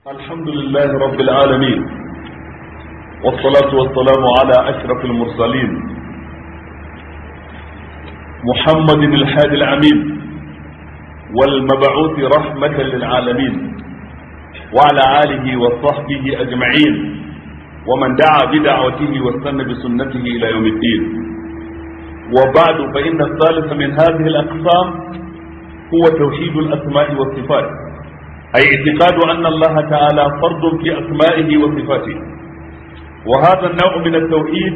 الحمد لله رب العالمين والصلاة والسلام على أشرف المرسلين محمد الحادي العميد والمبعوث رحمة للعالمين وعلى آله وصحبه أجمعين ومن دعا بدعوته واستنى بسنته إلى يوم الدين وبعد فإن الثالث من هذه الأقسام هو توحيد الأسماء والصفات أي اعتقاد أن الله تعالى فرد في أسمائه وصفاته وهذا النوع من التوحيد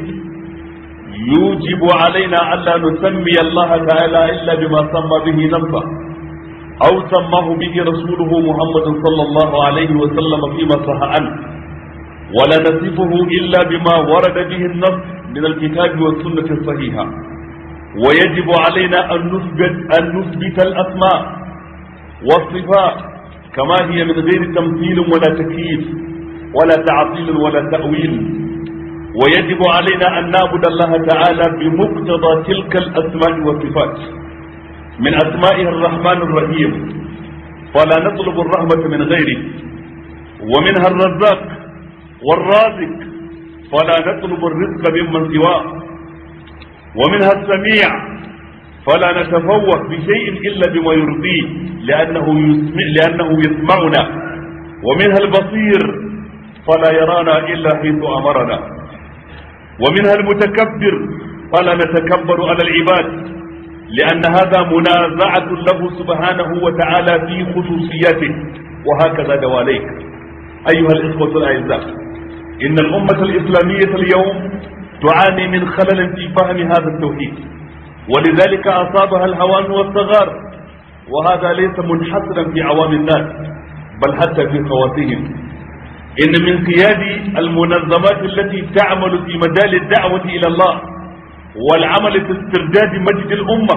يوجب علينا ألا نسمي الله تعالى إلا بما سمى به نفسه أو سماه به رسوله محمد صلى الله عليه وسلم فيما صح عنه ولا نصفه إلا بما ورد به النص من الكتاب والسنة الصحيحة ويجب علينا أن نثبت أن نثبت الأسماء والصفات كما هي من غير تمثيل ولا تكييف ولا تعطيل ولا تأويل ويجب علينا أن نعبد الله تعالى بمقتضى تلك الأسماء والصفات من أسمائه الرحمن الرحيم فلا نطلب الرحمة من غيره ومنها الرزاق والرازق فلا نطلب الرزق ممن سواه ومنها السميع فلا نتفوه بشيء إلا بما يرضيه لأنه يسمع لأنه يسمعنا ومنها البصير فلا يرانا إلا حيث أمرنا ومنها المتكبر فلا نتكبر على العباد لأن هذا منازعة له سبحانه وتعالى في خصوصياته وهكذا دواليك أيها الإخوة الأعزاء إن الأمة الإسلامية اليوم تعاني من خلل في فهم هذا التوحيد ولذلك أصابها الهوان والصغار وهذا ليس منحصرا في عوام الناس بل حتى في خواتهم إن من قياد المنظمات التي تعمل في مجال الدعوة إلى الله والعمل في استرداد مجد الأمة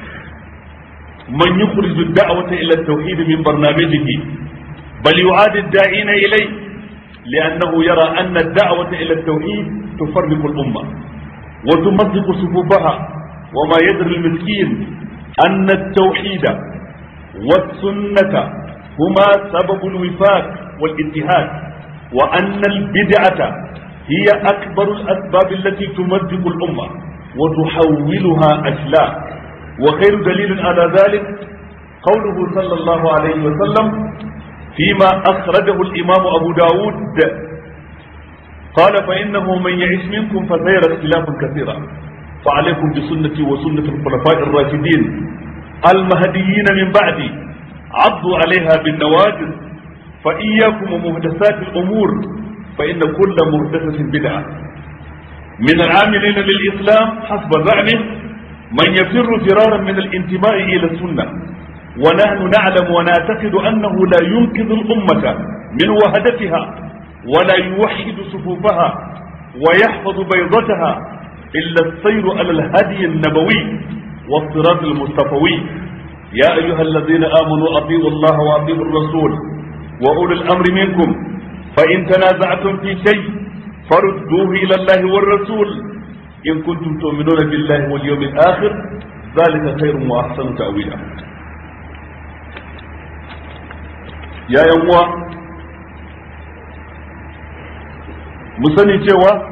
من يخرج الدعوة إلى التوحيد من برنامجه بل يعاد الداعين إليه لأنه يرى أن الدعوة إلى التوحيد تفرق الأمة وتمزق صفوفها وما يدري المسكين أن التوحيد والسنة هما سبب الوفاق والاتحاد وأن البدعة هي أكبر الأسباب التي تمزق الأمة وتحولها أشلاء وخير دليل على ذلك قوله صلى الله عليه وسلم فيما أخرجه الإمام أبو داود قال فإنه من يعيش منكم فسيرى اختلافا كثيرا فعليكم بسنتي وسنة الخلفاء الراشدين المهديين من بعدي عضوا عليها بالنواجذ فإياكم ومهدسات الأمور فإن كل مهدسة بدعة من العاملين للإسلام حسب زعمه من يفر فرارا من الانتماء إلى السنة ونحن نعلم ونعتقد أنه لا ينقذ الأمة من وهدتها ولا يوحد صفوفها ويحفظ بيضتها إلا السير على الهدي النبوي والصراط المصطفوي يا أيها الذين آمنوا أطيعوا الله وأطيعوا الرسول وأولي الأمر منكم فإن تنازعتم في شيء فردوه إلى الله والرسول إن كنتم تؤمنون بالله واليوم الآخر ذلك خير وأحسن تأويلا يا يوم مسني cewa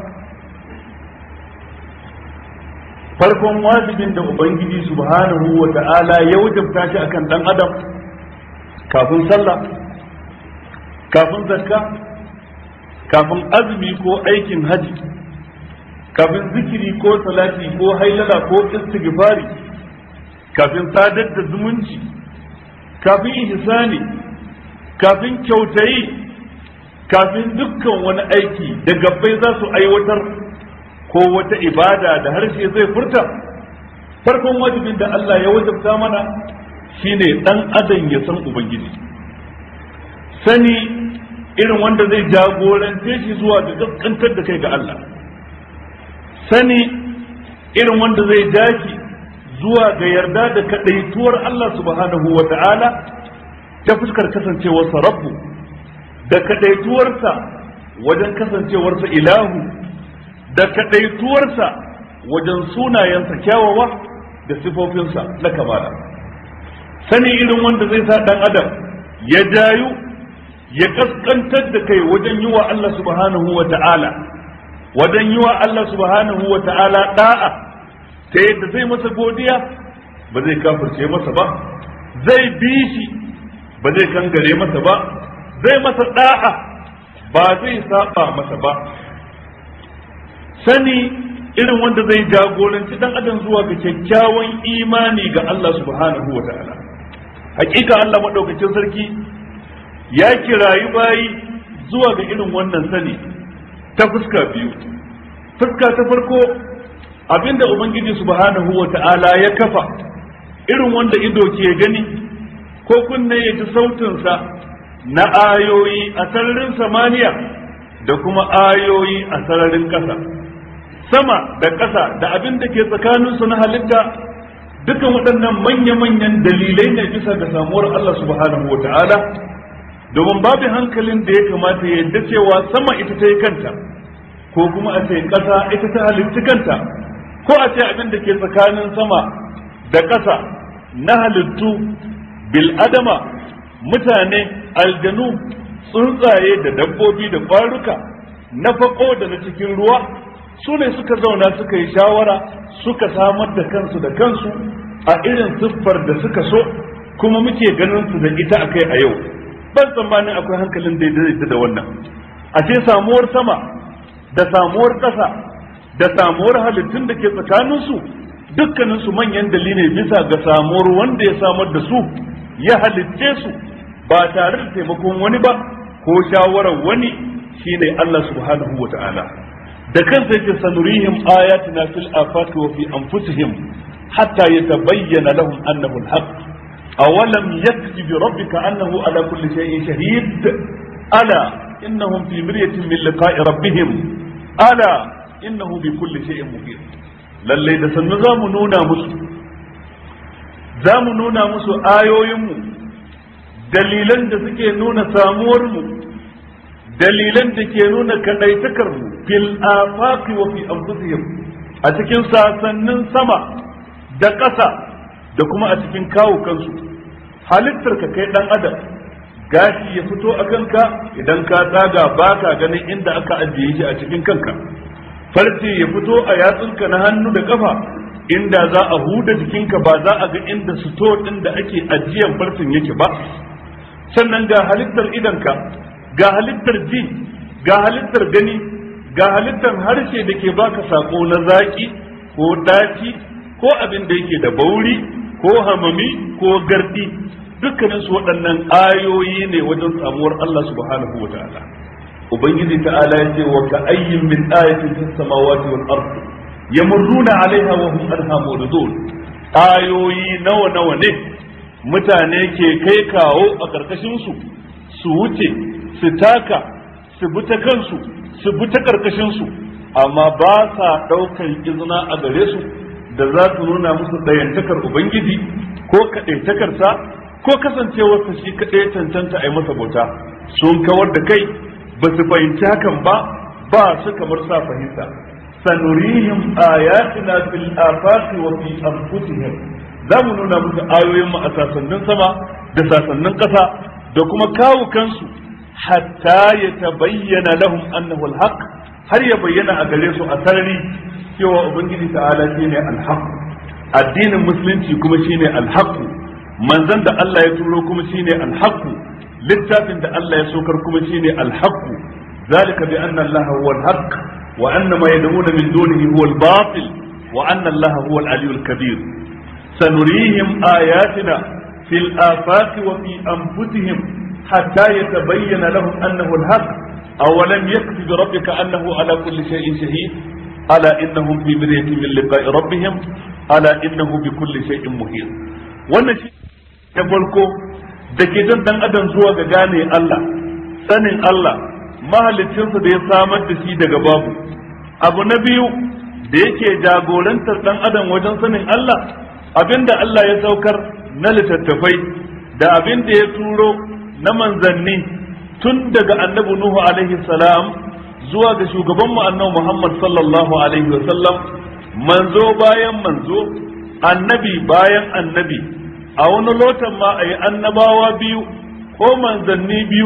farkon wajibin da ubangiji subhanahu wa ta'ala ya wajabta shi akan dan adam kafin sallah kafin zakka kafin azumi ko aikin haji kafin zikiri ko salati ko hailala ko istighfari kafin sadar da zumunci kafin ihsani kafin kyautayi kafin dukkan wani aiki da gabbai za su aiwatar ko wata ibada da harshe zai furta farkon wajibin da Allah ya wajabta mana shine dan adam ya san ubangiji sani irin wanda zai jagorance shi zuwa ga gaskantar da kai ga Allah sani irin wanda zai dace zuwa ga yarda da kadaituwar Allah subhanahu wa ta'ala ta fuskar kasancewarsa rabbu da kadaituwarsa wajen kasancewarsa ilahu da kaɗaituwarsa wajen sunayensa kyawawa da sifofinsa na kamala sani irin wanda zai sa ɗan adam ya jayu ya kaskantar da kai wajen yi wa Allah subhanahu wa ta'ala wajen yi wa Allah subhanahu wa ta'ala da'a ta yadda zai masa godiya ba zai kafirce masa ba zai bi shi ba zai kangare masa ba zai masa da'a ba zai saba masa ba sani irin wanda zai jagoranci dan adam zuwa ga kyakkyawan imani ga Allah subhanahu wa ta'ala hakika Allah madaukakin sarki ya kirayi bayi zuwa ga irin wannan sani ta fuska biyu fuska ta farko abinda ubangiji subhanahu wa ta'ala ya kafa irin wanda ido ke gani ko kunne ya ji sautinsa na ayoyi a sararin samaniya da kuma ayoyi a sararin ƙasa sama da ƙasa da abin da ke tsakaninsu na halitta dukan waɗannan manya-manyan dalilai ne bisa ga samuwar Allah subhanahu wa ta'ala domin babu hankalin da ya kamata ya yadda cewa sama ita ta yi kanta ko kuma a ce ƙasa ita ta halitta kanta ko a ce abin da ke tsakanin sama da ƙasa na halittu bil'adama mutane aljanu tsuntsaye da dabbobi da ƙwaruka na faƙo da na cikin ruwa su ne suka zauna suka yi shawara suka samar da kansu da kansu a irin siffar da suka so kuma muke ganin su da ita akai a yau ban tsammanin akwai hankalin daidai da wannan a ce samuwar sama da samuwar ƙasa da samuwar halittun da ke tsakaninsu dukkaninsu manyan dalilai bisa ga samuwar wanda ya samar da su ya halitce su ba tare da taimakon wani ba ko shawarar wani shine Allah subhanahu wa ta'ala da kansa yake sanurihim ayatina fil afaqi wa fi anfusihim hatta yatabayyana lahum annahu al-haq awalam yakfi bi rabbika annahu ala kulli shay'in shahid ala innahum fi miryatin min liqa'i rabbihim ala innahu bi kulli shay'in muhit lalle da sannu zamu nuna musu zamu nuna musu ayoyinmu dalilan da suke nuna samuwarmu dalilan da ke nuna kaɗaitakarmu fil afaqi wa fi anfusihim a cikin sasannin sama da ƙasa da kuma a cikin kawo kansu halittar ka kai ɗan adam gashi ya fito a kanka idan ka tsaga baka ganin inda aka ajiye shi a cikin kanka farce ya fito a yatsunka na hannu da kafa inda za a huda jikinka ba za a ga inda sito ɗin da ake ajiyan farcin yake ba sannan ga halittar idanka ga halittar ji ga halittar gani ga halittar harshe da ke baka sako na zaki ko daci ko abin da yake da bauri ko hamami ko gardi dukkanin su waɗannan ayoyi ne wajen samuwar Allah subhanahu wa ta'ala ubangiji ta'ala ya ce wa ka ayyin min ayatin fis samawati wal ardi yamurruna alaiha wa hum anha muridun ayoyi nawa nawa ne mutane ke kai kawo a karkashin su su wuce su taka su bi ta kansu su bi ta karkashin su amma ba sa ɗaukar izina a gare su da za su nuna musu ɗayantakar ubangiji ko kaɗaitakarsa ko kasancewarsa shi kaɗai cancanta a yi masa bauta sun kawar da kai ba su fahimci hakan ba ba su kamar sa fahimta sanurihim ayatina fil afaqi wa fi anfusihim za mu nuna musu ayoyin mu a sasannin sama da sasannin ƙasa da kuma kawo kansu hatta ya tabayyana lahum annahu alhaq har ya bayyana a gare su a sarari cewa ubangiji ta'ala shine alhaq addinin musulunci kuma shine alhaq manzon da Allah ya turo kuma shine alhaq littafin da Allah ya sokar kuma shine alhaq zalika bi anna Allah huwa alhaq wa anna ma yad'una min dunihi huwa albatil wa anna Allah huwa al kabir sanurihim ayatina fil afaqi wa fi anfusihim حتى يتبين لهم أنه الحق أولم يكفي بربك أنه على كل شيء شهيد ألا إنهم في مرية من لقاء ربهم ألا إنه بكل شيء محيط wannan shi ya farko da ke jan dan adam zuwa ga gane Allah sanin Allah mahalicinsa da ya samar da shi daga babu abu na biyu da yake jagorantar dan adam wajen sanin Allah abinda Allah ya saukar na littattafai da abin da ya turo na manzanni tun daga annabi Nuhu alaihi salam zuwa ga shugaban mu annabi Muhammad sallallahu alaihi wa sallam manzo bayan manzo annabi bayan annabi a wani lotan ma a yi annabawa biyu ko manzanni biyu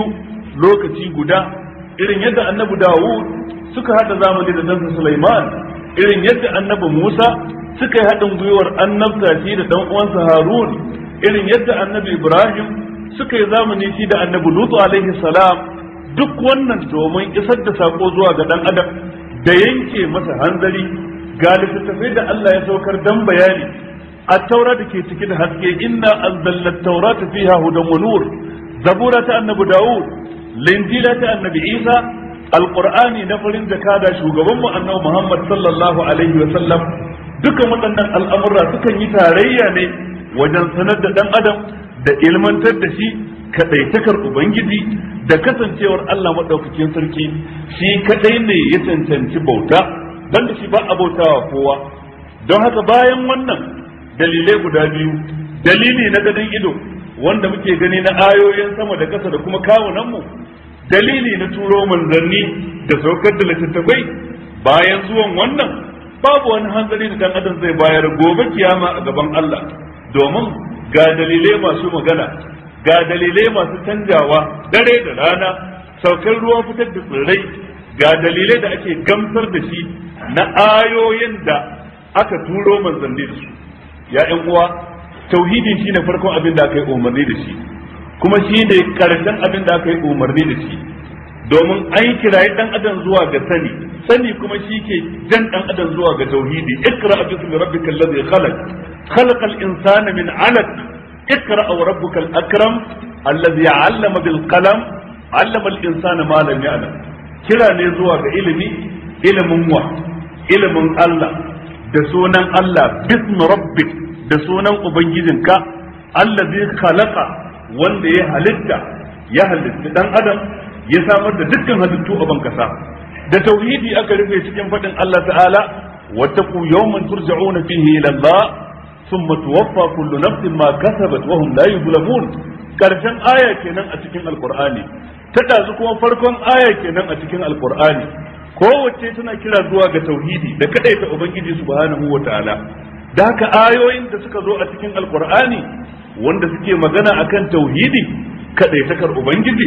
lokaci guda irin yadda annabi Dawud suka hada zamani da ɗansa Sulaiman irin yadda annabi Musa suka yi haɗin gwiwar annabta shi da ɗan uwansa Harun irin yadda annabi Ibrahim suka yi zamani shi da annabi Lutu alaihi salam duk wannan domin isar da sako zuwa ga ɗan adam da yanke masa hanzari ga littattafai da Allah ya saukar dan bayani a taura da ke cike da haske inna anzalna taurata fiha hudan wa nur zabura ta annabi Dawud linjila ta annabi Isa alqur'ani na farin jakada shugaban mu annabi Muhammad sallallahu alaihi wa sallam dukan waɗannan al'amura sukan yi tarayya ne wajen sanar da dan adam da ilmantar da shi kadaitakar ubangiji da kasancewar Allah madaukakin sarki shi kadai ne ya cancanci bauta banda shi ba a bautawa kowa don haka bayan wannan dalilai guda biyu dalili na gadon ido wanda muke gani na ayoyin sama da ƙasa da kuma kawunanmu dalili na turo manzanni da saukar da littattafai bayan zuwan wannan babu wani hanzari da dan adam zai bayar gobe kiyama a gaban Allah domin ga dalilai masu magana ga dalilai masu canjawa dare da rana saukar ruwa fitar da tsirrai ga dalilai da ake gamsar da shi na ayoyin da aka turo manzanni da su ya ƴan uwa tauhidi shine farkon abin da aka yi umarni da shi kuma shine karshen abin da aka yi umarni da shi domin an kirayi dan adam zuwa ga sani sani kuma shi ke jan dan adam zuwa ga tauhidi ikra bismi rabbikal ladhi khalaq khalaqal insana min 'alaq ikra wa rabbukal akram alladhi 'allama bil qalam 'allama al insana ma lam ya'lam kira ne zuwa ga ilimi ilimin wa ilimin Allah da sunan Allah bismi rabbik da sunan ubangijinka allazi khalaqa wanda ya halitta ya halitta dan adam ya samar da dukkan halittu a bankasa da tauhidi aka rufe cikin fadin Allah ta'ala wattaqu yawman turja'una fihi ila Allah thumma tuwaffa kullu nafsin ma kasabat wa hum la yuzlamun karshen aya kenan a cikin alqur'ani ta dazu kuma farkon aya kenan a cikin alqur'ani kowace tana kira zuwa ga tauhidi da kadaita ubangiji subhanahu wa ta'ala da haka ayoyin da suka zo a cikin alqur'ani wanda suke magana akan tauhidi kadaitakar ubangiji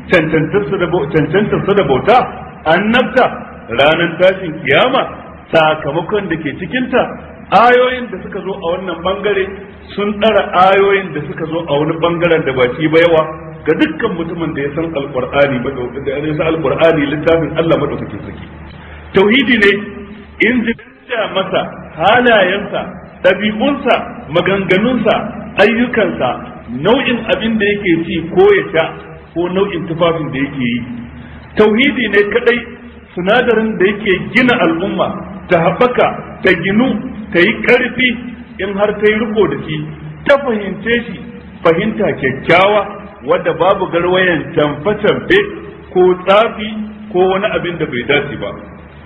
cancantarsa da bauta annabta ranar tashin kiyama sakamakon da ke cikinta ayoyin da suka zo a wannan bangare sun ɗara ayoyin da suka zo a wani bangaren da ba shi ba yawa ga dukkan mutumin da ya san alqur'ani da ya san alqur'ani littafin Allah madaukakin saki tauhidi ne in ji masa halayensa ɗabi'unsa maganganunsa ayyukansa nau'in abin da yake ci ko ya sha ko nau'in tufafin da yake yi tauhidi ne kadai sinadarin da yake gina al'umma ta haɓaka ta ginu ta yi ƙarfi in har ta yi riko da shi ta fahimce shi fahimta kyakkyawa wadda babu garwayan camfe-camfe ko tsafi ko wani abin da bai dace ba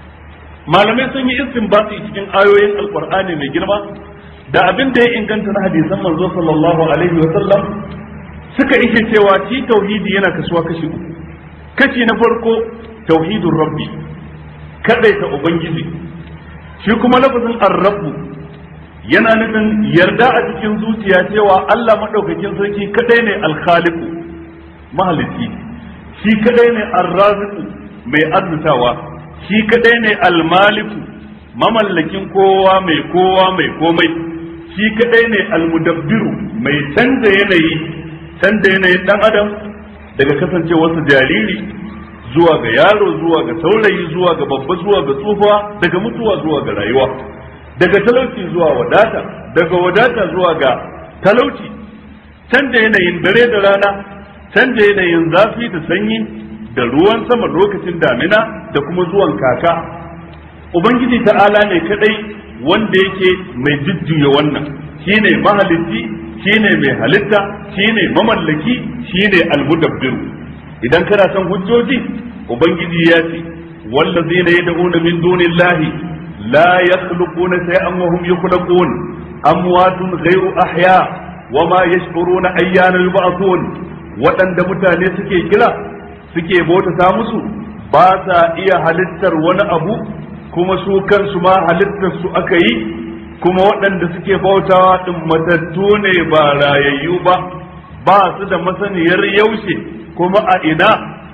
malamai sun yi istinbati cikin ayoyin alkur'ani mai girma da abin da ya inganta na hadisan manzo sallallahu alaihi wa sallam suka ishe cewa shi tauhidi yana kasuwa kashi uku kashi na farko tauhidun rabbi kadaita ubangiji shi kuma lafazin ar-rabbu yana nufin yarda a cikin zuciya cewa Allah madaukakin sarki kadai ne al-khaliqu mahalici shi kadai ne ar-raziqu mai arzutawa shi kadai ne al-maliku mamallakin kowa mai kowa mai komai shi kadai ne al-mudabbiru mai canza yanayi canza yanayin dan adam daga kasancewarsa jariri zuwa ga yaro zuwa ga saurayi zuwa ga babba zuwa ga tsufa daga mutuwa zuwa ga rayuwa daga talauci zuwa wadata daga wadata zuwa ga talauci canja yanayin dare da rana canja yanayin zafi da sanyi da ruwan sama lokacin damina da kuma zuwan kaka ubangiji ta'ala ne kadai wanda yake mai jujjuya wannan shine mahalicci shine mai halitta shine mamallaki shine almudabbiru idan kana son hujjoji ubangiji ya ce wallazina yad'una min dunillahi la yakhluquna shay'an wa hum yakhluqun amwatun ghayru ahya wama yash'uruna ayyana yub'athun waɗanda mutane suke kira suke bautata musu ba sa iya halittar wani abu kuma su kansu ma halittar su aka yi kuma waɗanda suke bautawa din matattu ne ba rayayyu ba ba su da masaniyar yaushe kuma a ina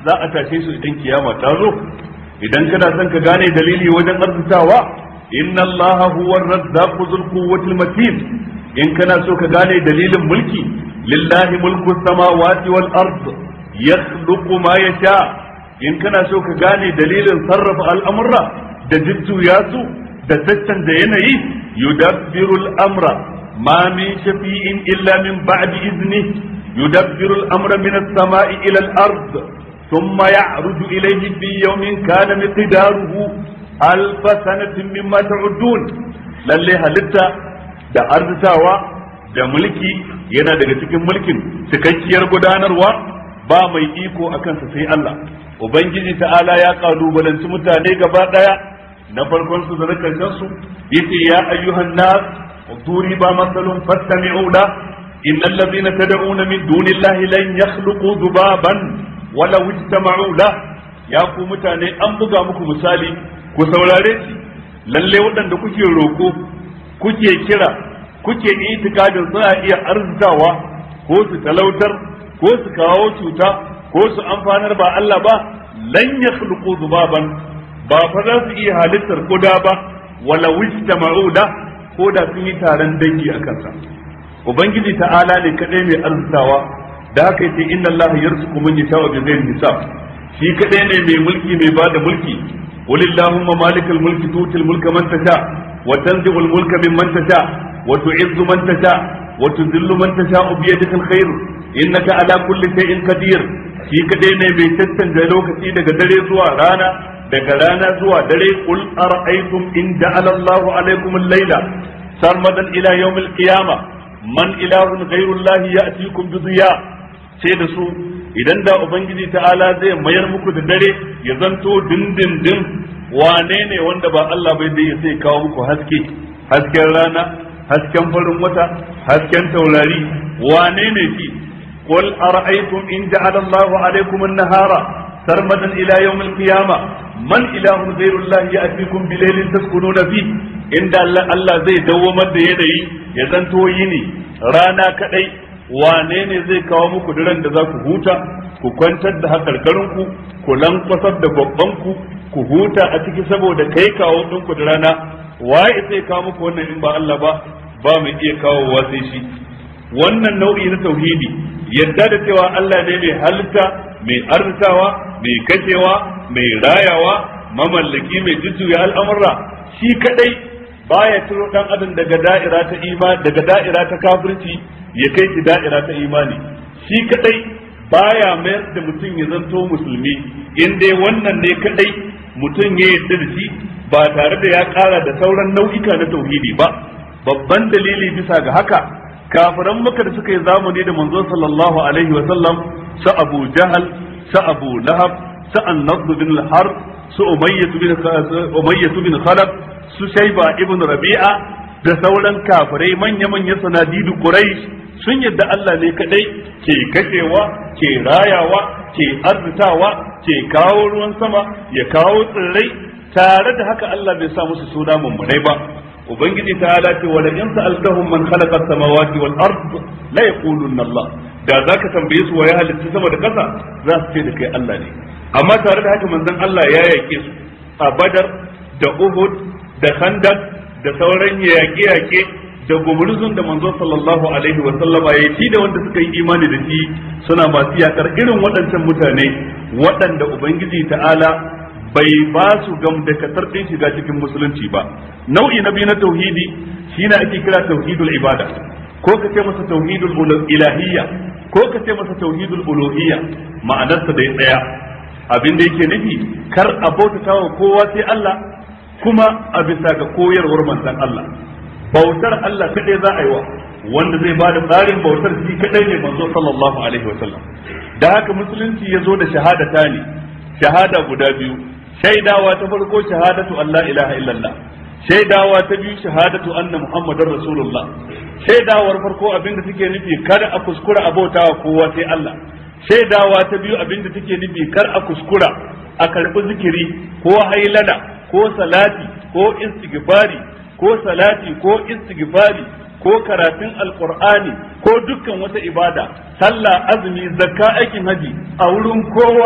za a tashe su idan kiyama ta zo idan kana son ka gane dalili wajen arzutawa inna Allah huwa ar-razzaqu dhul quwwati matin in kana so ka gane dalilin mulki lillahi mulku samawati wal ard yakhluqu ma yasha in kana so ka gane dalilin sarrafa al'amurra da jujjuya su da da yanayi yudabbiru al-amra ma min shafi'in illa min ba'di izni yudabbiru al-amra min as-sama'i ila al-ard thumma ya'ruju ilayhi fi yawmin kana miqdaruhu alf sanatin mimma ta'udun lalle halitta da arzitawa da mulki yana daga cikin mulkin cikakkiyar gudanarwa ba mai iko a kansa sai Allah ubangiji ta'ala ya kalubalanci mutane gaba daya na farkon su da na karshen su yace ya ayyuhan nas turi ba masalun fastami'u la innal ladhina tad'una min dunillahi lan yakhluqu dhubaban wala ijtama'u la ya ku mutane an buga muku misali ku saurare shi lalle waɗanda kuke roko kuke kira kuke itikadin suna iya arzikawa ko su talautar ko su kawo cuta ko su amfanar ba Allah ba lan yakhluqu dhubaban ba fa za su iya halittar kuda ba wala wijtama'u da ko da sun yi taron dangi a kansa ubangiji ta'ala ne kadai mai arzikawa da haka yace inna Allah yarzuqu man yasha'u bi ghairi hisab shi kadai ne mai mulki mai bada mulki qulillahumma malikal mulki tutil mulka man tasha wa tanzi'ul mulka mimman tasha wa tu'izzu man tasha wa tudhillu man tasha bi yadikal khair innaka ala kulli shay'in qadir shi kadai ne mai tattance lokaci daga dare zuwa rana daga rana zuwa dare qul ara'aytum in ja'ala Allahu alaykum al-layla sarmadan ila yawm al-qiyamah man ilahun ghayru Allah ya'tikum bi dhiya sai da su idan da ubangiji ta'ala zai mayar muku da dare ya zanto dindindin wane ne wanda ba Allah bai dai sai kawo muku haske hasken rana hasken farin wata hasken taurari wane ne shi قل أرأيتم إن جعل الله عليكم النهار سرمدا إلى يوم القيامة من إله غير الله يأتيكم بليل تسكنون فيه إن الله زي دوما يدي يزنتو يني رانا كدي wane ne zai kawo muku daren da za ku huta ku kwantar da hakarkarinku ku lankwasar da babbanku ku huta a ciki saboda kai kawo ɗinku da rana waye zai kawo muku wannan in ba Allah ba ba mu iya kawowa sai shi wannan nau'i na tauhidi yadda da cewa Allah ne mai halitta mai arzikawa mai kashewa mai rayawa mamallaki mai jujjuya al'amurra shi kadai baya turo dan adam daga da'ira ta imani daga da'ira ta kafirci ya kai shi da'ira ta imani shi kadai baya mayar da mutum ya zanto musulmi in dai wannan ne kadai mutum ya yarda da shi ba tare da ya kara da sauran nau'ika na tauhidi ba babban dalili bisa ga haka kafiran maka da suka yi zamani da manzo sallallahu alaihi wa sallam su abu jahal su abu lahab su annad bin al-har su umayyah bin umayyah bin khalaf su shayba ibn rabi'a da sauran kafirai manya manya sanadidu quraish sun yadda Allah ne kadai ke kashewa ke rayawa ke arzitawa ke kawo ruwan sama ya kawo tsirrai tare da haka Allah bai sa musu suna mummunai ba ubangiji ta ala ce wala in sa'altahum man khalaqa as-samawati wal ard la yaqulunna Allah da zaka tambaye su wa ya halitta sama da kasa za su ce da kai Allah ne amma tare da haka manzon Allah ya yake su a Badar da Uhud da Khandaq da sauran yaƙe-yaƙe da gumurzun da manzo sallallahu alaihi wa sallama ya ci da wanda suka yi imani da shi suna masu yakar irin waɗancan mutane waɗanda ubangiji ta'ala bai ba su gam da katar ɗin shiga cikin musulunci ba nau'i na biyu na tauhidi shine ake kira tauhidul ibada ko ka ce masa tauhidul ilahiyya ko ka ce masa tauhidul uluhiyya ma'anarsa da ya tsaya abin da yake nufi kar a bautata wa kowa sai Allah kuma a bisa ga koyarwar manzon Allah bautar Allah kadai za a yi wa wanda zai bada tsarin bautar shi kadai ne manzo sallallahu alaihi wa sallam da haka musulunci ya zo da shahadata ne shahada guda biyu shaidawa ta farko shahadatu Allah ilaha illallah shaidawa ta biyu shahadatu anna muhammadar rasulullah shaidawar farko abinda take nufi kada a kuskura abotawa kowa sai Allah shaidawa ta biyu abinda take nufi kar a kuskura a karbi zikiri ko hailala ko salati ko istighfari ko salati ko istighfari ko karatun alqur'ani ko dukkan wata ibada sallah azumi zakka aikin haji a wurin kowa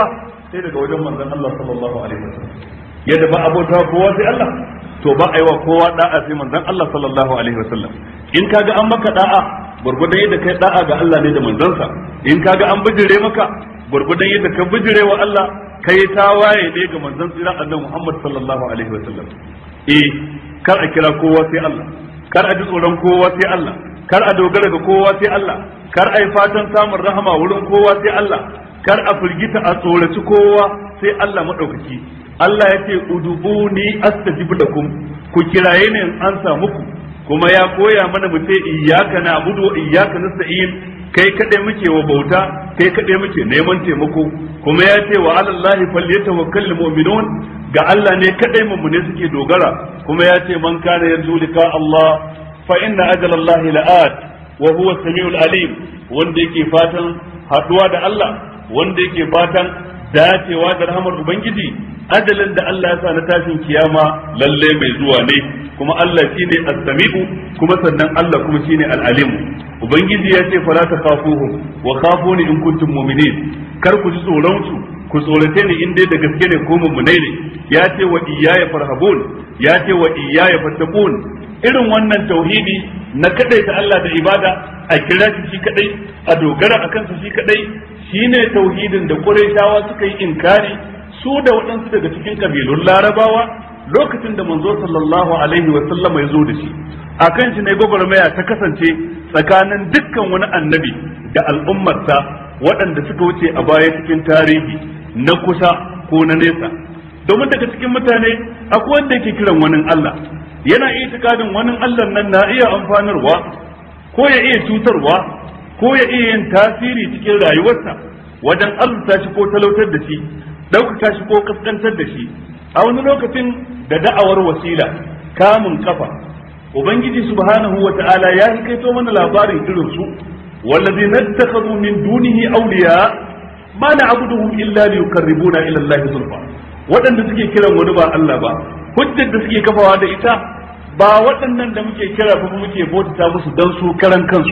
sai daga wajen manzon Allah sallallahu alaihi wasallam yadda ba abota kowa sai Allah to ba a yi wa kowa da'a sai manzon Allah sallallahu alaihi wasallam in kaga an maka da'a gurgudan yadda kai da'a ga Allah ne da manzansa in kaga an bijire maka gurgudan yadda ka bijire wa Allah kai tawaye ne ga manzon tsira annabi Muhammad sallallahu alaihi wasallam eh kar a kira kowa sai Allah kar a ji tsoron kowa sai Allah kar a dogara ga kowa sai Allah kar a yi fatan samun rahama wurin kowa sai Allah kar a firgita a tsoraci kowa sai Allah madaukaki Allah ya ce udubuni astajib lakum ku kiraye ne in an samu ku kuma ya koya mana mu ce iyyaka na'budu wa iyyaka nasta'in kai kadai muke wa bauta kai kadai muke neman taimako kuma ya ce wa alallahi falyatawakkalul mu'minun ga Allah ne kadai mummune suke dogara kuma ya ce man kana yanzu lika Allah fa inna ajalallahi la'at wa huwa samiul alim wanda yake fatan haduwa da Allah wanda yake fatan dacewa da rahmar ubangiji ajalin da Allah ya sa na tashin kiyama lalle mai zuwa ne kuma Allah shine as-sami'u kuma sannan Allah kuma shine al-alim ubangiji ya ce fala takhafuhum wa khafuni in kuntum mu'minin kar ku ji tsoron su ku tsorace ni in dai da gaske ne ko mummunai ne ya ce wa iyaya farhabun ya ce wa iyaya fattaqun irin wannan tauhidi na kadai ta Allah da ibada a kira shi shi kadai a dogara akan sa shi kadai shine tauhidin da Qurayshawa suka yi inkari su da waɗansu daga cikin kabilun Larabawa lokacin da manzo sallallahu alaihi wa sallam ya zo da shi akan shi ne gwagwarmaya ta kasance tsakanin dukkan wani annabi da al'ummarsa waɗanda suka wuce a baya cikin tarihi na kusa ko na nesa domin daga cikin mutane akwai wanda yake kiran wani Allah yana itikadin wani Allah nan na iya amfanarwa ko ya iya cutarwa ko ya iya yin tasiri cikin rayuwarsa wajen azurta shi ko talautar da shi ɗaukaka shi ko kaskantar da shi a wani lokacin da da'awar wasila kamun kafa ubangiji subhanahu wa ta'ala ya hikaito mana labarin irin su والذين اتخذوا من دونه أولياء ما نعبدهم إلا ليقربونا إلى الله زلفى waɗanda suke kiran wani ba Allah ba hujjar da suke kafawa da ita ba waɗannan da muke kira ba muke bautata musu dan su karan kansu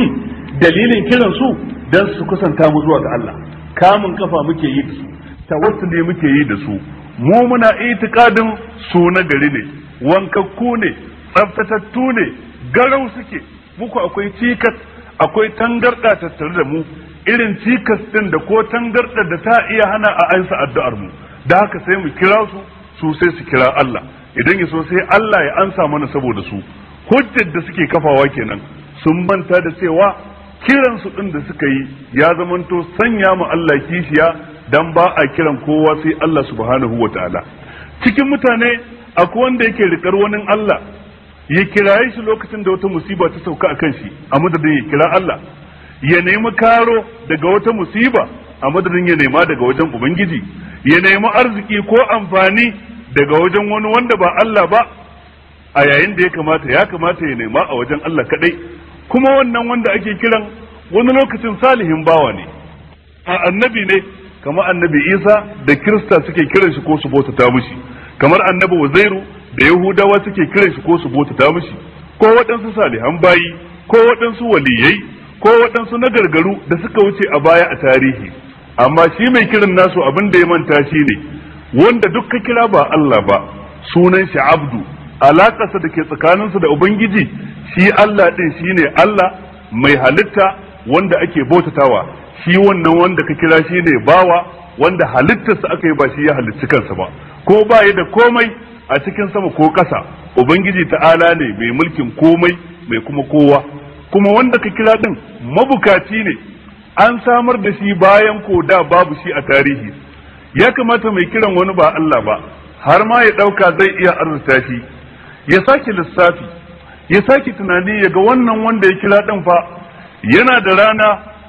dalilin kiran su dan su kusanta mu zuwa ga Allah kamun kafa muke yi da su tawassuli muke yi da su mu muna itikadin su na gari ne wankakku ne tsaftatattu ne garau suke muku akwai cikas akwai tangarda tattare da mu irin cikas din da ko tangarda da ta iya hana a ansa addu'ar mu da haka sai mu kira su su sai su kira Allah idan ya so sai Allah ya ansa mana saboda su hujjar da suke kafawa kenan sun manta da cewa kiran su din da suka yi ya zamanto sanya mu Allah kishiya dan ba a kiran kowa sai Allah subhanahu wataala cikin mutane akwai wanda yake rikar wani Allah ya kiraye shi lokacin da wata musiba ta sauka a kan shi a madadin ya kira Allah ya nemi karo daga wata musiba a madadin ya nema daga wajen ubangiji ya nemi arziki ko amfani daga wajen wani wanda ba Allah ba a yayin da ya kamata ya kamata ya nema a wajen Allah kadai kuma wannan wanda ake kiran wani lokacin salihin bawa ne a annabi ne kamar annabi Isa da Kirista suke kiran shi ko su bautata mishi kamar annabi Uzairu da Yahudawa suke kiran shi ko su bautata mishi ko waɗansu salihan bayi ko waɗansu waliyai ko waɗansu na gargaru da suka wuce a baya a tarihi amma shi mai kiran nasu abin da ya manta shi ne wanda duk ka kira ba Allah ba sunan shi abdu alaƙarsa da ke tsakaninsa da ubangiji shi Allah ɗin shi ne Allah mai halitta wanda ake bautatawa shi wannan wanda ka kira shi ne bawa wanda halittarsa aka yi ba shi ya halitti kansa ba ko ba da komai a cikin sama ko ƙasa ubangiji ta'ala ne mai mulkin komai mai kuma kowa kuma wanda ka kira din mabukaci ne an samar da shi bayan ko da babu shi a tarihi ya kamata mai kiran wani ba Allah ba har ma ya ɗauka zai iya arzuta shi ya sake lissafi ya sake tunani ya ga wannan wanda ya kira ɗin fa yana da rana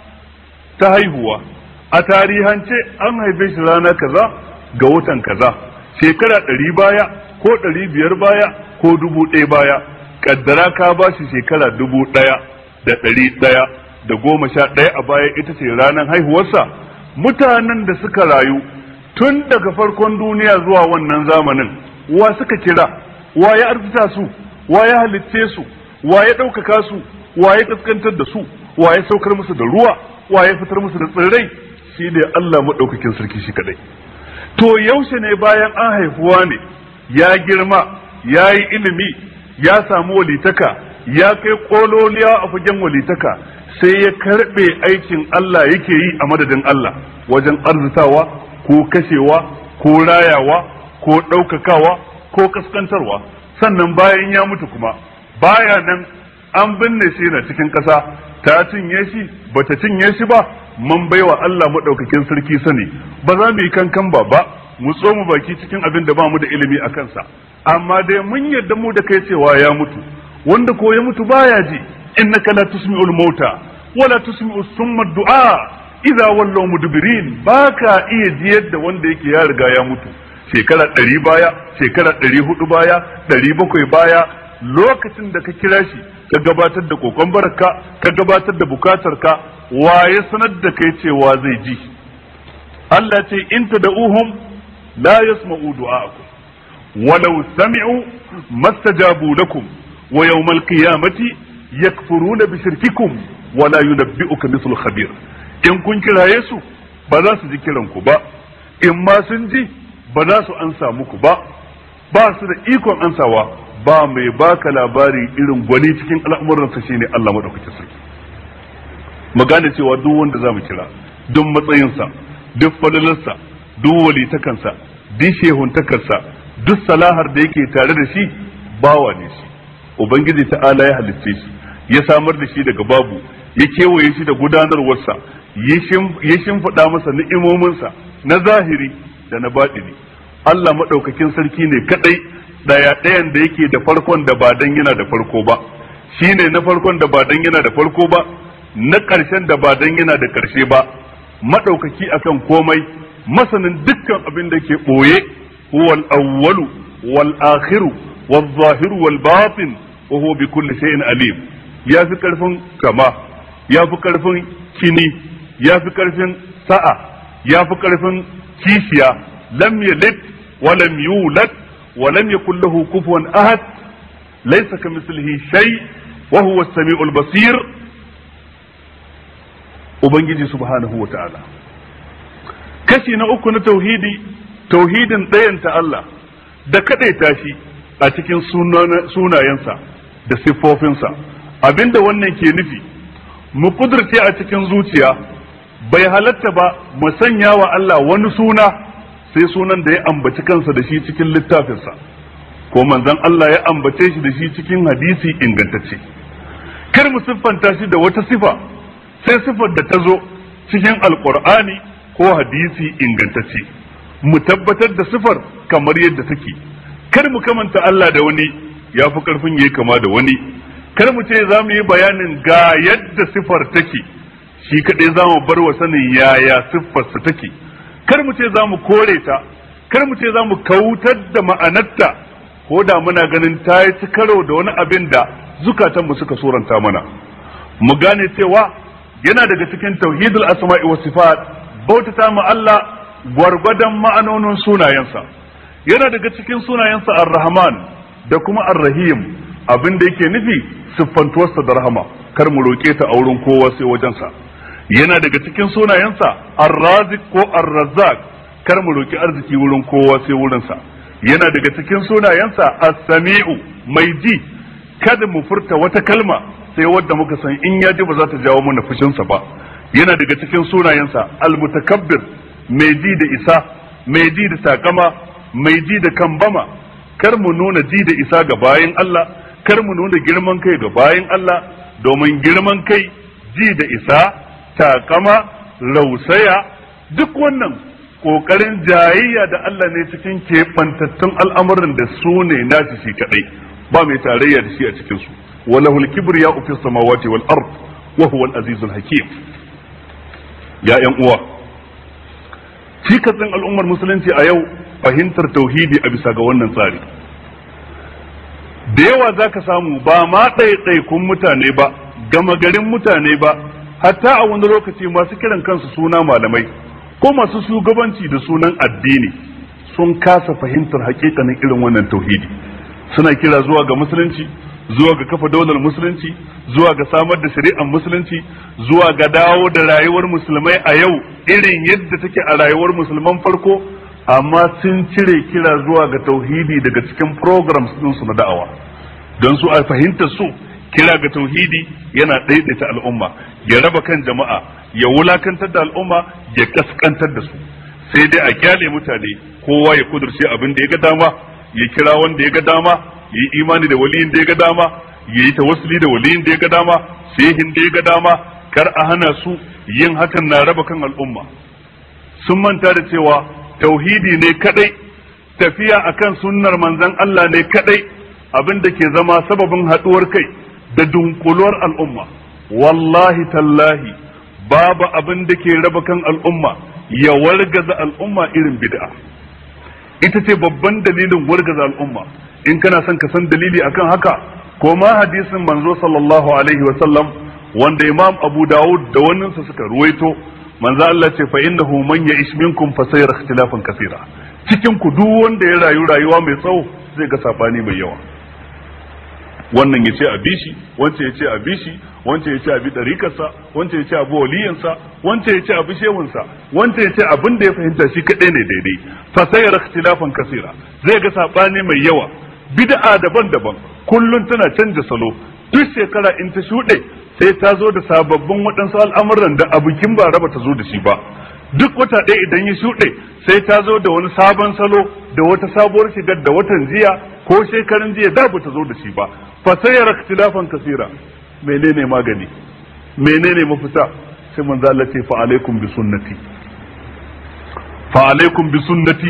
ta haihuwa a tarihance an haife shi rana kaza ga watan kaza shekara ɗari baya ko ɗari biyar baya ko dubu ɗaya baya kaddara ka ba shi shekara dubu ɗaya da ɗari ɗaya da goma sha ɗaya a baya ita ce ranar haihuwarsa mutanen da suka rayu tun daga farkon duniya zuwa wannan zamanin wa suka kira wa ya arzita su wa ya halicce su wa ya ɗaukaka su wa ya kaskantar da su wa ya saukar musu da ruwa wa ya fitar musu da tsirrai shine Allah madaukakin sarki shi kadai to yaushe ne bayan an haifuwa ne ya girma ya yi ilimi ya samu walitaka ya kai kololiya a fagen walitaka sai ya karbe aikin Allah yake yi a madadin Allah wajen arzitawa ko kashewa ko rayawa ko ɗaukakawa ko kaskantarwa sannan bayan ya mutu kuma baya nan an binne shi na cikin ƙasa ta cinye shi bata cinye shi ba mun baiwa Allah maɗaukakin sarki sani ba za mu yi kankan ba ba mu tsoma baki cikin abin da ba mu da ilimi a kansa amma dai mun yarda mu da kai cewa ya mutu wanda ko ya mutu baya ji innaka la tusmi'ul mauta wala tusmi'u summa du'a idza wallaw mudbirin baka iya jiyar da wanda yake ya riga ya mutu shekara ɗari baya shekara ɗari hudu baya ɗari bakwai baya lokacin da ka kira shi ka gabatar da kokon barka ka gabatar da bukatarka waye sanar da kai cewa zai ji Allah ce in tad'uhum la yasma'u du'a'akum walau sami'u mastajabu lakum wa yawmal qiyamati yakfuruna bi shirkikum wa la yunabbi'uka mithlu khabir in kun kiraye su ba za su ji kiran ku ba in ma sun ji ba za su ansa muku ba ba su da ikon ansawa ba mai baka labari irin gwani cikin al'amuransa shine Allah madaukakin sarki mu gane cewa duk wanda zamu kira duk matsayinsa duk falalarsa duk walitakansa duk shehuntakarsa duk salahar da yake tare da shi bawa ne shi ubangiji ta'ala ya halitte shi ya samar da shi daga babu ya kewaye shi da gudanarwarsa ya shimfiɗa masa ni'imominsa na zahiri da na baɗini Allah maɗaukakin sarki ne kaɗai ɗaya ɗayan da yake da farkon da ba dan yana da farko ba shi ne na farkon da ba dan yana da farko ba na ƙarshen da ba dan yana da ƙarshe ba maɗaukaki akan komai masanin dukkan abin da ke ɓoye wal awwalu wal akhiru wal zahiru wal batin wa huwa bi kulli shay'in alim ya fi karfin kama ya fi karfin kini ya fi karfin sa'a ya fi karfin kishiya lam yalid wa lam yulad wa lam yakul lahu kufuwan ahad laysa kamithlihi shay wa huwa as-sami'ul basir ubangiji subhanahu wa ta'ala kashi na uku na tauhidi tauhidin ɗayanta Allah da kaɗaita shi a cikin sunayensa da siffofinsa abinda wannan ke nufi mu kudurce a cikin zuciya bai halatta ba mu sanya wa Allah wani suna sai sunan da ya ambaci kansa da shi cikin littafinsa ko manzon Allah ya ambace shi da shi cikin hadisi ingantacce kar mu siffanta shi da wata sifa sai sifar da ta zo cikin alkur'ani ko hadisi ingantacce mu tabbatar da sifar kamar yadda take kar mu kamanta Allah da wani ya fi karfin yayi kama da wani kar mu ce za mu yi bayanin ga yadda sifar take shi kaɗai za mu bar wa sanin yaya siffarsa take kar mu ce za mu kore ta kar mu ce za mu kautar da ma'anarta ko da muna ganin ta yi ci karo da wani abin da zukatanmu suka suranta mana mu gane cewa yana daga cikin tauhidul asma'i was sifat bautata mu Allah gwargwadon ma'anonin sunayensa yana daga cikin sunayensa ar-rahman da kuma ar-rahim abin da yake nufi siffantuwarsa da rahama kar mu roke ta a wurin kowa sai wajensa yana daga cikin sunayensa ar-razik ko ar-razzaq kar mu roki arziki wurin kowa sai wurinsa yana daga cikin sunayensa as-sami'u mai ji kada mu furta wata kalma sai wadda muka san in ya ji ba za ta jawo mana fushinsa ba yana daga cikin sunayensa almutakabbir mai ji da isa mai ji da takama mai ji da kambama kar mu nuna ji da isa ga bayan Allah kar mu nuna girman kai ga bayan Allah domin girman kai ji da isa takama rausaya duk wannan kokarin jayayya da Allah ne cikin keɓantattun al'amuran da su ne nashi shi kadai ba mai tarayya da shi a cikin su وله الكبرياء في السماوات والأرض وهو العزيز الحكيم يا ‘yan uwa cikatsin al'ummar musulunci a yau fahimtar tauhidi a bisa ga wannan tsari da yawa za ka samu ba ma ɗaiɗaikun mutane ba gama garin mutane ba hatta a wani lokaci masu kiran kansu suna malamai ko masu shugabanci da sunan addini sun kasa fahimtar hakikanin irin wannan tauhidi suna kira zuwa ga musulunci zuwa ga kafa daular musulunci zuwa ga samar da shari'ar musulunci zuwa ga dawo da rayuwar musulmai a yau irin yadda take a rayuwar musulman farko amma sun cire kira zuwa ga tauhidi daga cikin programs ɗinsu na da'awa don su a fahimtar su kira ga tauhidi yana ɗaiɗaita al'umma ya raba kan jama'a ya wulakantar da al'umma ya kaskantar da su sai dai a kyale mutane kowa ya kudurce abin da ya ga dama ya kira wanda ya ga dama ya yi imani da waliyin da ya ga dama ya yi tawassuli da waliyin da ya ga dama shehin da ya ga dama kar a hana su yin hakan na raba kan al'umma sun manta da cewa tauhidi ne kadai tafiya akan sunnar manzon Allah ne kadai abin da ke zama sababin haduwar kai da dunkuluwar al'umma wallahi tallahi babu abin da ke raba kan al'umma ya wargaza al'umma irin bid'a ita ce babban dalilin wargaza al'umma in kana son ka san dalili akan haka ko ma hadisin manzo sallallahu alaihi wa sallam wanda imam abu dawud da wannan sa suka ruwaito manzo Allah ce fa innahu man ya'ish minkum fa sayara ikhtilafan kaseera cikin ku duk wanda ya rayu rayuwa mai tsawo zai ga sabani mai yawa wannan ya ce a bishi wancan ya ce a bishi wancan ya ce a bi ɗarikarsa wancan ya ce a bi waliyansa wancan ya ce a bi shehunsa wancan ya ce abin da ya fahimta shi kaɗai ne daidai fasayar ikhtilafan kasira zai ga saɓani mai yawa bid'a daban-daban kullum tana canja salo duk shekara in ta shuɗe sai ta zo da sababbin waɗansu al'amuran da a bikin ba raba ta zo da shi ba duk wata ɗaya idan ya shuɗe sai ta zo da wani sabon salo da wata sabuwar shigar da watan jiya ko shekarun jiya da ba ta zo da shi ba fa sayara ikhtilafan kasira menene magani menene mafita sai manzo Allah ce fa alaikum bi sunnati fa alaikum bi sunnati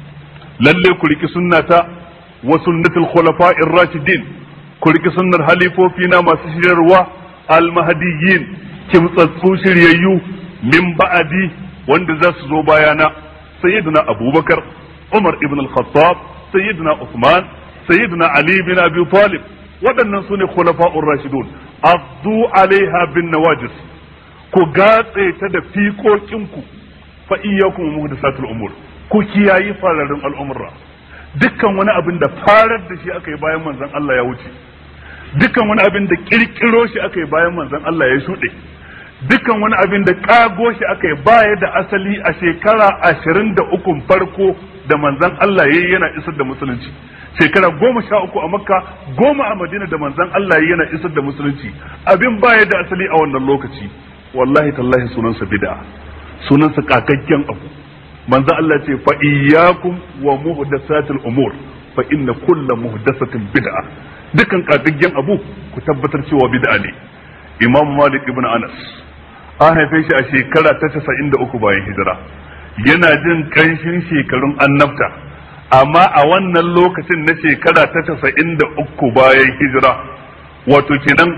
lalle ku riki sunnata wa sunnatul khulafa'ir rashidin ku riki sunnar halifofi na masu shiryarwa al-mahdiyyin kimtsatsu shiryayyu min ba'adi wanda za su zo bayana sayyidina abubakar umar ibn al-khattab sayyidina usman sayyidina ali bin abi talib waɗannan su ne khulafa'ur rashidun azdu alaiha bin nawajis ku gatse ta da fiƙoƙinku fa iyyakum muhdathatul umur ku kiyayi fararin al'umra dukkan wani abin da farar da shi aka yi bayan manzon Allah ya wuce dukkan wani abin da kirkiro shi aka yi bayan manzon Allah ya shuɗe dukkan wani abin da kago shi aka yi baya da asali a shekara ashirin da ukun farko da manzan Allah ya yi yana isar da musulunci shekara goma sha uku a makka goma a madina da manzan Allah ya yana isar da musulunci abin baya da asali a wannan lokaci wallahi tallahi sunansa bid'a sunansa kakakken abu manzan Allah ce fa iyyakum wa muhdathatil umur fa inna kulla muhdathatin bid'a dukkan kakakken abu ku tabbatar cewa bid'a ne imam malik ibn anas an haife shi a shekara ta casa'in da uku bayan hijira yana jin kanshin shekarun annabta amma a wannan lokacin na shekara ta casa'in da uku bayan hijira wato kenan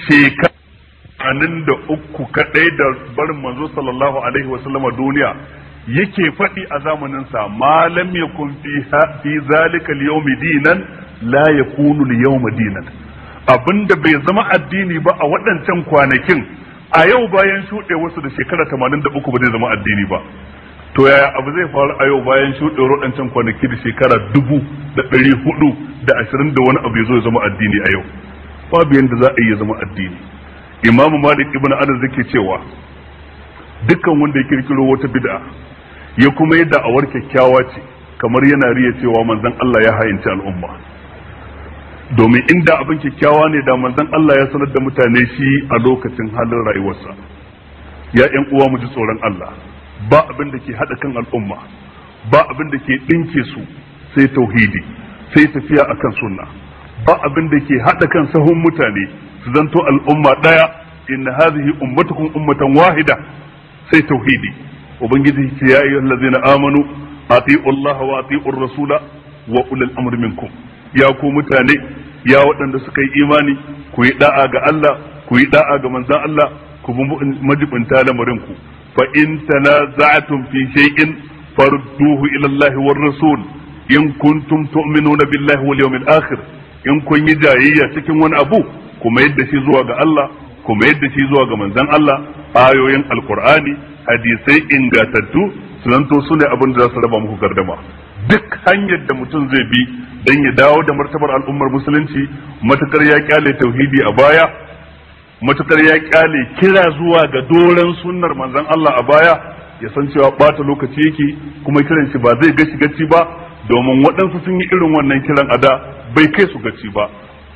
shekaru da uku kadai da barin manzo sallallahu alaihi wasallama duniya yake faɗi a zamaninsa malam yakun fi zalika al-yawmi dinan la yakunu al-yawma dinan abinda bai zama addini ba a waɗancan kwanakin a yau bayan shuɗe wasu da shekara tamanin da uku ba zai zama addini ba to yaya abu zai faru a yau bayan shuɗe waɗancan kwanaki da shekara dubu da ɗari hudu da ashirin da wani abu ya zo ya zama addini a yau babu yadda za a iya zama addini imamu malik ibn anas yake cewa dukkan wanda ya kirkiro wata bid'a ya kuma yadda awar kyakkyawa ce kamar yana riya cewa manzon Allah ya hayinci al'umma domin inda abin kyakkyawa ne da manzon Allah ya sanar da mutane shi a lokacin halin rayuwarsa ya ƴan uwa mu ji tsoron Allah ba abin da ke haɗa kan al'umma ba abin da ke ɗinke su sai tauhidi sai tafiya akan sunna ba abin da ke haɗa kan sahun mutane su zanto al'umma ɗaya inna hadhihi ummatukum ummatan wahida sai tauhidi ubangiji ce ya ayyuhal ladzina amanu ati'u Allah wa ati'ur rasula wa ulul amri minkum ya ku mutane ya waɗanda suka yi imani ku yi da'a ga Allah ku yi da'a ga manzon Allah ku bi majibinta lamarin ku fa in tanaza'tum fi shay'in farudduhu ila Allah war rasul in kuntum tu'minuna billahi wal yawmil akhir in kun yi jayayya cikin wani abu kuma yadda shi zuwa ga Allah kuma yadda shi zuwa ga manzon Allah ayoyin alqur'ani hadisai ingatattu su zanto su ne abin da za su raba muku gardama duk hanyar da mutum zai bi dan ya dawo da martabar al'ummar musulunci matukar ya kyale tauhidi a baya matukar ya kyale kira zuwa ga doren sunnar manzon Allah a baya ya san cewa bata lokaci yake kuma kiran shi ba zai gashi gaci ba domin waɗansu sun yi irin wannan kiran a da bai kai su gaci ba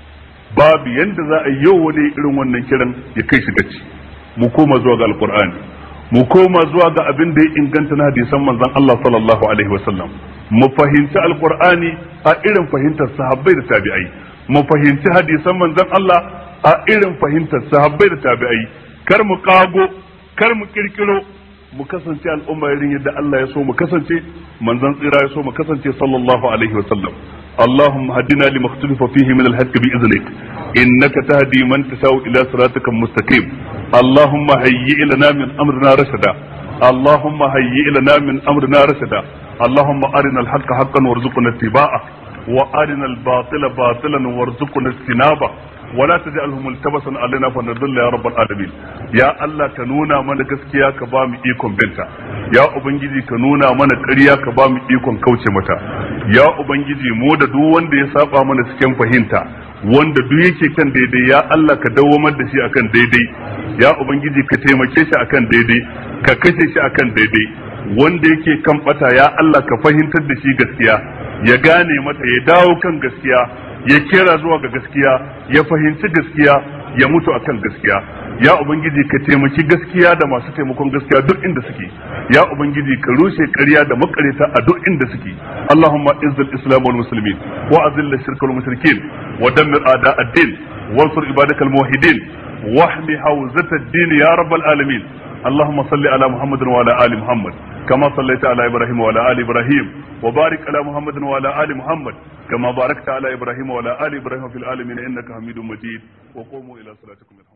babu yanda za a yi yau wani irin wannan kiran ya kai shi gaci mu koma zuwa ga alkur'ani mu koma zuwa ga abin da ya inganta na hadisan manzon Allah sallallahu alaihi wasallam mu fahimci alkur'ani a irin fahimtar sahabbai da tabi'ai mu fahimci hadisan manzon Allah a irin fahimtar sahabbai da tabi'ai kar mu kago kar mu kirkiro mu kasance al'umma irin yadda Allah ya so mu kasance manzon tsira ya so mu kasance sallallahu alaihi wasallam اللهم هدنا لما اختلف فيه من الحق بإذنك إنك تهدي من تشاء إلى صراطك المستقيم اللهم هيئ لنا من أمرنا رشدا اللهم هيئ لنا من أمرنا رشدا اللهم أرنا الحق حقا وارزقنا اتباعه وأرنا الباطل باطلا وارزقنا اجتنابه ولا تجعله ملتبسا علينا فنضل يا رب العالمين يا الله كنونا من gaskiya ka ba mu ikon binta ya ubangiji ka nuna mana ƙarya ka ba mu ikon kauce mata ya ubangiji mu da duk wanda ya saba mana cikin fahimta wanda duk yake kan daidai ya Allah ka dawwamar da shi akan daidai ya ubangiji ka taimake shi akan daidai ka kashe shi akan daidai wanda yake kan bata ya Allah ka fahimtar da shi gaskiya ya gane mata ya dawo kan gaskiya ya kera zuwa ga gaskiya ya fahimci gaskiya ya mutu akan gaskiya ya ubangiji ka taimaki gaskiya da masu taimakon gaskiya duk inda suke ya ubangiji ka rushe ƙarya da makareta a duk inda suke allahumma izzil islam wal muslimin wa azil shirka wal mushrikin wa dammir a'da ad-din wansur ibadakal muwahhidin wahmi hawzat ad-din ya rabbal alamin اللهم صل على محمد وعلى ال محمد كما صليت على ابراهيم وعلى ال ابراهيم وبارك على محمد وعلى ال محمد كما باركت على ابراهيم وعلى ال ابراهيم في العالمين انك حميد مجيد وقوموا الى صلاتكم